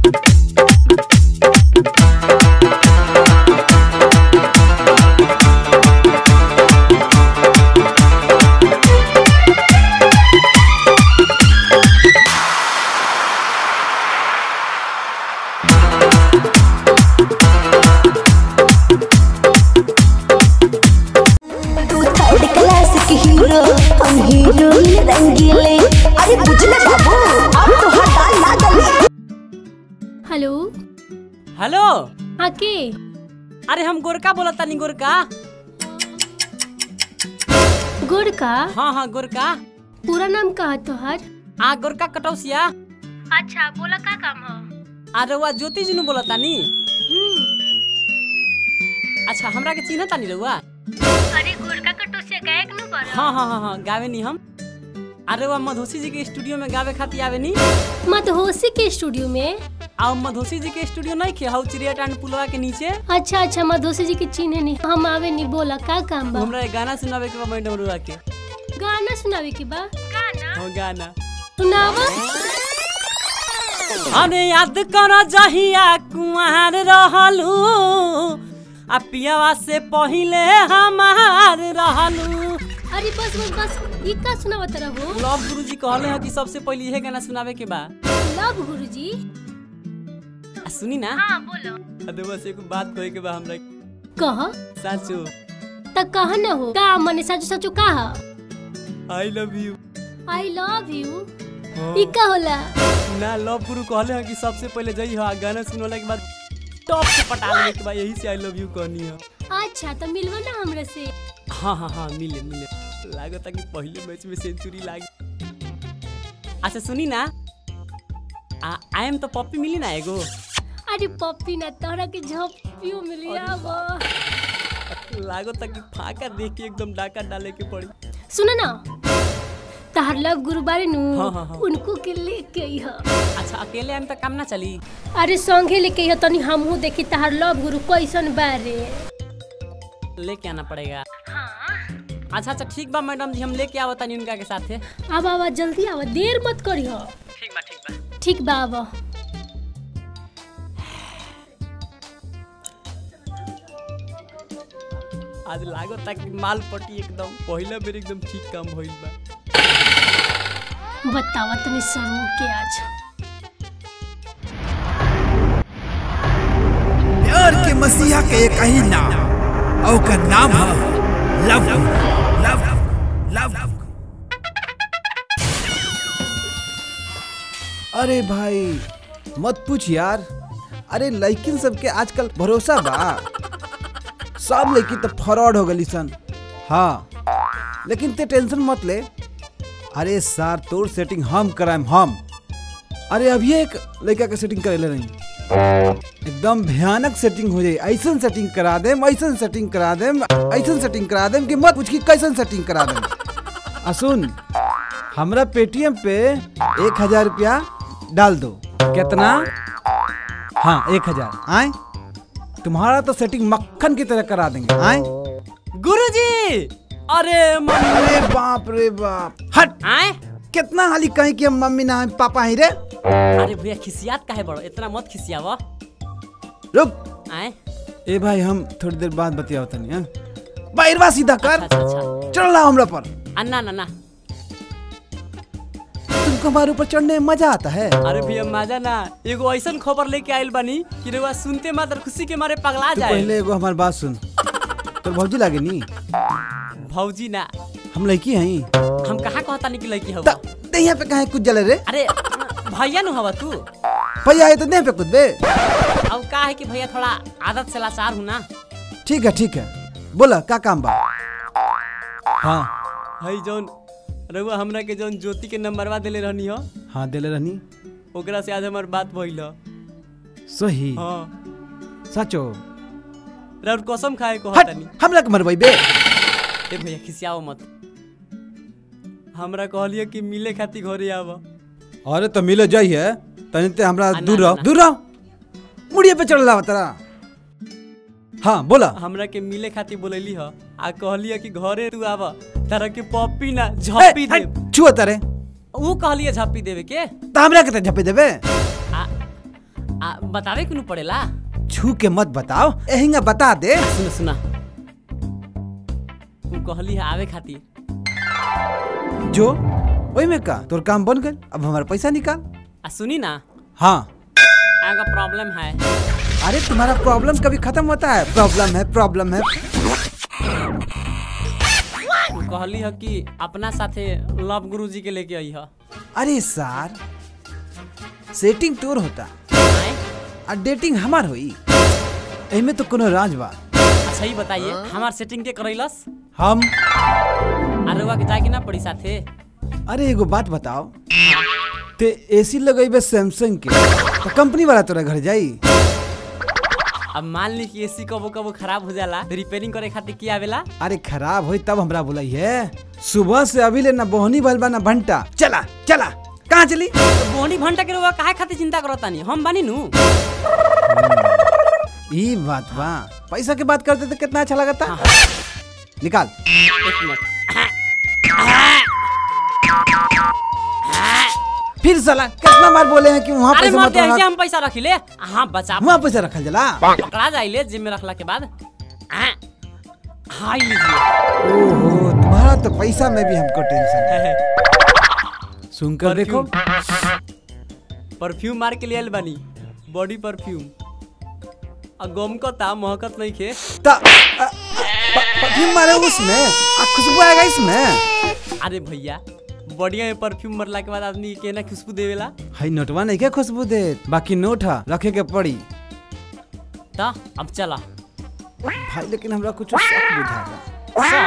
तू third class के hero हम हीरोइन रंगीले अरे बुझले बाबू अब तो हटा ना गली हेलो हेलो हाँ के अरे हम गोरका बोलत तानी गोरका गुड़ का हाँ हाँ गोरका पूरा नाम का है तोहर आ गोरका कटौसिया अच्छा बोला का काम है आ रउआ ज्योति जी नु बोलत तानी अच्छा हमरा के चिन्ह तानी रउआ अरे गुड़ का कटोसिया गायक नु पर हाँ हाँ हाँ हाँ गावे नी हम अरे वह मधोसी जी के स्टूडियो में गावे खातिर आवे नी मधोसी के स्टूडियो में आ मधोसी जी के स्टूडियो नहीं खे हाउ चिड़िया टांड पुलवा के नीचे अच्छा अच्छा मधोसी जी के चिन्ह नहीं हम आवे नहीं बोला का काम बा हमरा एक गाना सुनावे के बा मैडम रुआ के गाना सुनावे के बा गाना हो गाना सुनावा अरे याद कर जहिया कुआर रहलू आ पियावा से पहिले हमार रहलू अरे बस बस बस ई का सुनावा तरह हो लव गुरु जी कहले हैं कि सबसे पहले यह गाना सुनावे के बा लव गुरुजी आ सुनी ना हाँ बोलो अरे बस एक बात कहे के बा हमरा कह साचो त कह न हो का मने सच सच कहा I love you I love you ई का होला ना लव गुरु कहले हैं कि सबसे पहले जई हा गाना सुनवाला के बाद टॉप से पटा लेने के बाद यही से आई लव यू कहनी है अच्छा तो मिलवा ना हमरा से हाँ हाँ हाँ मिले मिले लागत कि पहले मैच में सेंचुरी लागी अच्छा सुनी ना आ आई एम तो पप्पी मिली ना एगो अरे पप्पी ना तोहरा के झप्पियो मिली आबो लागत कि फाका देख के एकदम डाका डाले के पड़ी सुनो ना तहर लव गुरु बारे नु हाँ, हाँ, हाँ। उनको के लेके अइह अच्छा अकेले आम तो काम ना चली अरे संगे लेके अइह तनी हमहू देखी तहर लव गुरु कैसन बारे लेके आना पड़ेगा अच्छा अच्छा ठीक बा मैडम जी हम लेके आवत तानी उनका के साथे अब आवा जल्दी आवा देर मत करिह ठीक बा ठीक बा ठीक बा आवा आज लागत कि माल पट्टी एकदम पहला बेर एकदम ठीक काम भइल बा बतावा तनी सरू के आज प्यार के मसीहा के एक ही नाम और का नाम है लव लव लव अरे भाई मत पूछ यार अरे लड़किन सबके आजकल भरोसा बा सब लड़की तो फ्रॉड हो गली सन हाँ लेकिन ते टेंशन मत ले अरे सार तोर सेटिंग हम कराएम हम अरे अभी एक लड़का के सेटिंग करे रही एकदम भयानक सेटिंग हो जाए ऐसन सेटिंग करा देम ऐसन सेटिंग करा देम ऐसन सेटिंग करा देम कि मत पूछ कि कैसन सेटिंग करा देम आ सुन हमरा पेटीएम पे एक हजार रुपया डाल दो कितना हाँ एक हजार आए तुम्हारा तो सेटिंग मक्खन की तरह करा देंगे आए गुरुजी अरे मम्मी अरे बाप रे बाप हट आए कितना हाली कहीं कि हम मम्मी ना हम पापा ही रे अरे भैया खिसियात काहे बड़ो इतना मत खिसियावा रुक आए ए भाई हम थोड़ी देर बाद बतियाओ तनी हाँ बाहरवा सीधा कर अच्छा अच्छा चल रहा हमरा पर अन्ना ना ना तुमको हमारे ऊपर चढ़ने में मजा आता है अरे भैया मजा ना एगो ऐसन खबर लेके आइल बानी कि रउआ सुनते मात्र खुशी के मारे पगला तू जाए पहले एगो हमारी बात सुन तो भौजी लागे नी भौजी ना हम लड़की हई हम कहाँ कहता नहीं कि लड़की हवा ते यहाँ पे कहे कुछ जले रे अरे भैया नु हवा तू भैया आए तो देह पे कुछ बे अब का है कि भैया थोड़ा आदत से लाचार हूँ ना ठीक है ठीक है बोला का काम बा हाँ हई जौन रउआ हमरा के जौन ज्योति के नंबरवा देले रहनी हो हाँ दिले रहनी ओकरा से आज हमार बात भइल ह। सही हाँ सचो राउर कसम खाए को हट हतानी हमरा के मरवाई बे ए भैया खिसियाओ मत हमरा कहलिए कि मिले खातिर घरे आव अरे तो मिले जाइए तनी ते हमरा आ, ना, दूर ना, रहो ना। दूर रहो मुड़िए पे चढ़ रहा तेरा हाँ बोला हमरा के मिले खातिर बोलैली ह आ कहलिए कि घरे तू आव तारा के पप्पी ना झप्पी दे छुआ तारे ऊ कहलिए झप्पी देवे के तो हमरा के ते झपे देबे आ आ, बतावे क्यों पड़ेला छू के मत बताओ एहिंगा बता दे सुना सुना तू कहली है आवे खातिर जो ओई में का तोर काम बन गए अब हमारा पैसा निकाल आ सुनी ना हाँ आगा प्रॉब्लम है अरे तुम्हारा प्रॉब्लम कभी खत्म होता है प्रॉब्लम है प्रॉब्लम है तू कहली है कि अपना साथे लव गुरु जी के लेके आई है अरे सार सेटिंग तोर होता आए? आ डेटिंग हमार होई एमे तो कोनो राज बा अच्छा ही बताइए हमार सेटिंग के करैलस हम अरे हुआ के जाए के ना पड़ी साथे अरे एगो बात बताओ ते एसी लगेबे सैमसंग के तो कंपनी वाला तोरा घर जाई अब मान ली कि एसी कबो कबो खराब हो जाला तो रिपेयरिंग करे खातिर की आवेला अरे खराब होई तब हमरा बुलाई है सुबह से अभी ले ना बोहनी भइल बा ना भंटा चला चला कहाँ चली तो बोनी घंटा के रुआ काहे खातिर चिंता करता नहीं हम बानी नु ई बात बा पैसा के बात करते तो कितना अच्छा लगता निकाल एक मिनट फिर साला कितना बार बोले हैं कि वहाँ अरे पैसा मर मत दे रखा हम पैसा रखी ले हाँ बचा वहाँ पैसा रखल जला पकड़ा जाइले जिम में रखला के बाद हाँ हाँ ये लीजिए ओहो तुम्हारा तो पैसा में भी हमको टेंशन है सुनकर देखो परफ्यूम मार के लिए आइल बानी बॉडी परफ्यूम आ गमकता महकत नहीं खे ता अ, प- परफ्यूम मारे उसमें आ खुशबू आएगा इसमें अरे भैया बढ़िया में परफ्यूम मरला के बाद आदमी के ना खुशबू देवेला हाई नोटवा नहीं क्या खुशबू दे बाकी नोट है रखे के पड़ी ता अब चला भाई लेकिन हमरा कुछ शक बुझाता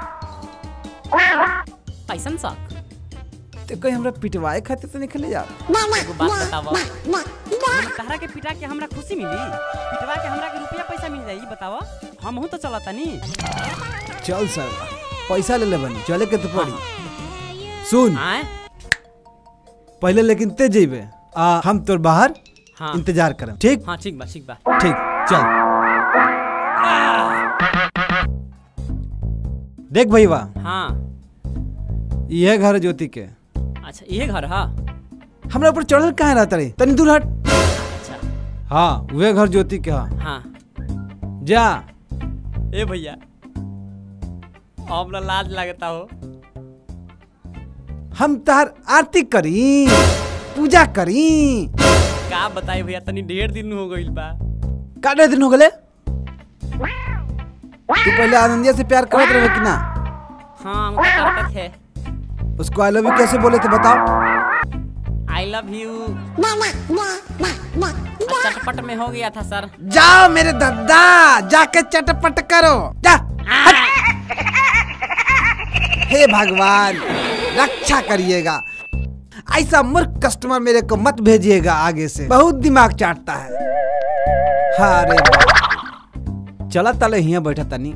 शौक कैसन शौक तो कोई हमरा पिटवाए खातिर तो निकले जा एगो बात बतावा हम तहरा के पिटा के हमरा खुशी मिली पिटवा के हमरा के रुपया पैसा मिल जाई बतावा हम तो चलता नी चल सर पैसा ले ले बनी चले के तो पड़ी सुन आए पहले लेकिन ते जेबे आ हम तोर बाहर हाँ इंतजार करम ठीक हाँ ठीक बा ठीक बा ठीक चल देख भैया हाँ यह घर है ज्योति के अच्छा ये घर है हमरा ऊपर चढ़ल कहाँ रहता रे तनी दूर हट अच्छा हाँ वे घर ज्योति के हाँ हाँ जा ए भैया हमरा लाज लगता हो हम तहार आरती करी पूजा करी का बताई भैया तनी ढेर दिन हो गइल बा काटे दिन हो गले तू पहले आनंदिया से प्यार करत रहे कि ना हाँ हम तो करते थे उसको आई लव यू कैसे बोले थे बताओ आई लव यू चटपट में हो गया था सर जाओ मेरे दादा जाके चटपट करो जा हे भगवान रक्षा करिएगा ऐसा मूर्ख कस्टमर मेरे को मत भेजिएगा आगे से बहुत दिमाग चाटता है हाँ अरे बाप। चला तले हिया बैठा तनी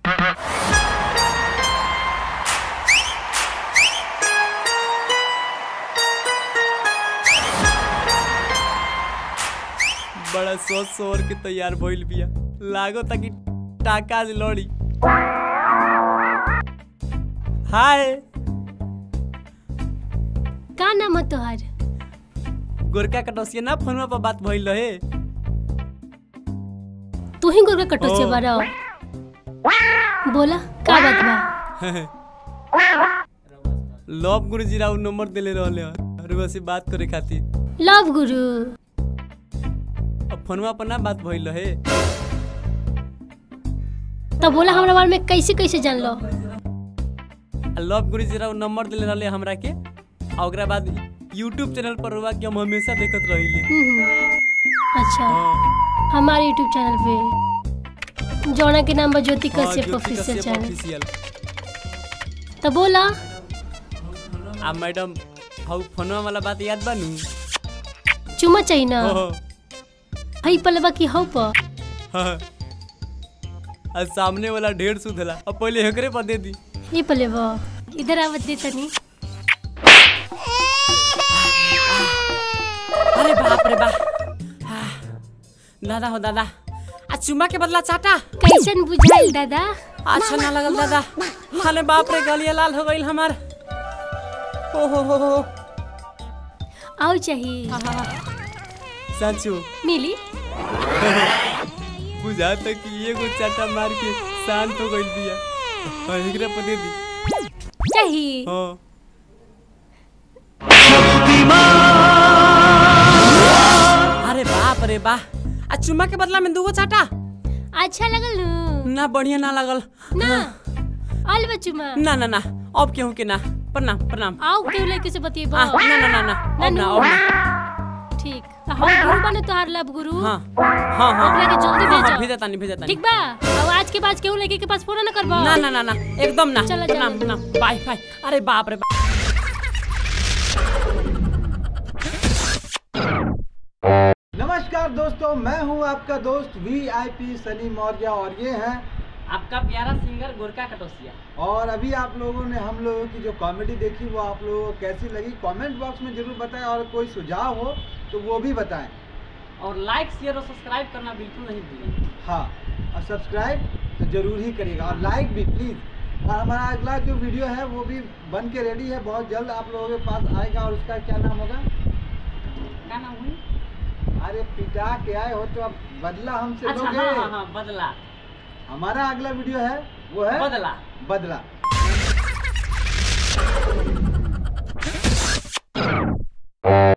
बड़ा सोच सोच के तैयार भइल बिया लागो ताकि टाका से लड़ी हाय का नाम है तोहार गोरका कटौसिया ना फोनवा पर बात भइल रहे तू ही गोरका कटोचे ओ। बारा बोला का बात बा लव गुरु जी राव नंबर देले रहले और वैसे बात करे खातिर लव गुरु अब फोनवा पर ना बात भइल रहे तो बोला हमरा बारे में कैसे कैसे जान लो आ लव गुरु जी राव नंबर देले रहले हमरा के और ओकरा बाद यूट्यूब चैनल पर हुआ कि हम हमेशा देखत रहिले हम्म, अच्छा हाँ, हमारे यूट्यूब चैनल पे जौना के नाम बा ज्योति हाँ, Kashyap Jyoti official Kashyap channel official तो बोला आ मैडम हाउ फोनवा वाला बात याद बानू चुमा चाहिए ना हाँ, हई पलवा की हौ प हाँ। आ सामने वाला ढेर सुधला अब पहले हेकरे पर दे दी ये पलेवा इधर आवत दे तनी अरे बाप रे बाप हाँ, दादा हो दादा आ चुमा के बदला चाटा कैसन बुझाइल दादा अच्छा ना लगल दादा अरे बाप रे गलिया लाल हो गईल हमार ओ हो हो हो आओ चाहिए आहा, साचो मिली बुझाता कि एगो चाटा मार के शांत हो गइल बिया और एकरा पर दे दी चाहिए हाँ अरे बाप रे बा आ चुम्मा के बदला में दूगो चाटा अच्छा लगल नु ना बढ़िया ना लगल ना आल बचुमा ना ना ना अब केहू के ना प्रणाम प्रणाम आओ केहू लड़के से बतिएबो आ, ना ना ना ना अब ना अब ना ठीक तो हम गुरु बने तोहार लब गुरु हाँ हाँ हाँ ओकरा के जल्दी हाँ, हाँ, भेजो। भेजा तानी भेजा तानी ठीक बा अब आज के बाद केहू लड़के के पास फोन ना करबो ना ना ना ना एकदम ना चलो, प्रणाम चलो। प्रणाम बाय बाय अरे बाप रे बाप नमस्कार दोस्तों मैं हूं आपका दोस्त वी आई पी सनी मौर्य और ये हैं आपका प्यारा सिंगर गोरका कटोसिया और अभी आप लोगों ने हम लोगों की जो कॉमेडी देखी वो आप लोगों को कैसी लगी कमेंट बॉक्स में जरूर बताएं और कोई सुझाव हो तो वो भी बताएं और लाइक शेयर और सब्सक्राइब करना बिल्कुल नहीं भूलें हाँ और सब्सक्राइब तो जरूर ही करिएगा और लाइक भी प्लीज़ और हमारा अगला जो वीडियो है वो भी बन के रेडी है बहुत जल्द आप लोगों के पास आएगा और उसका क्या नाम होगा क्या नाम हुई अरे पिटा के आए हो तो अब बदला हमसे अच्छा लोगे हाँ हाँ हाँ बदला हमारा अगला वीडियो है वो है बदला बदला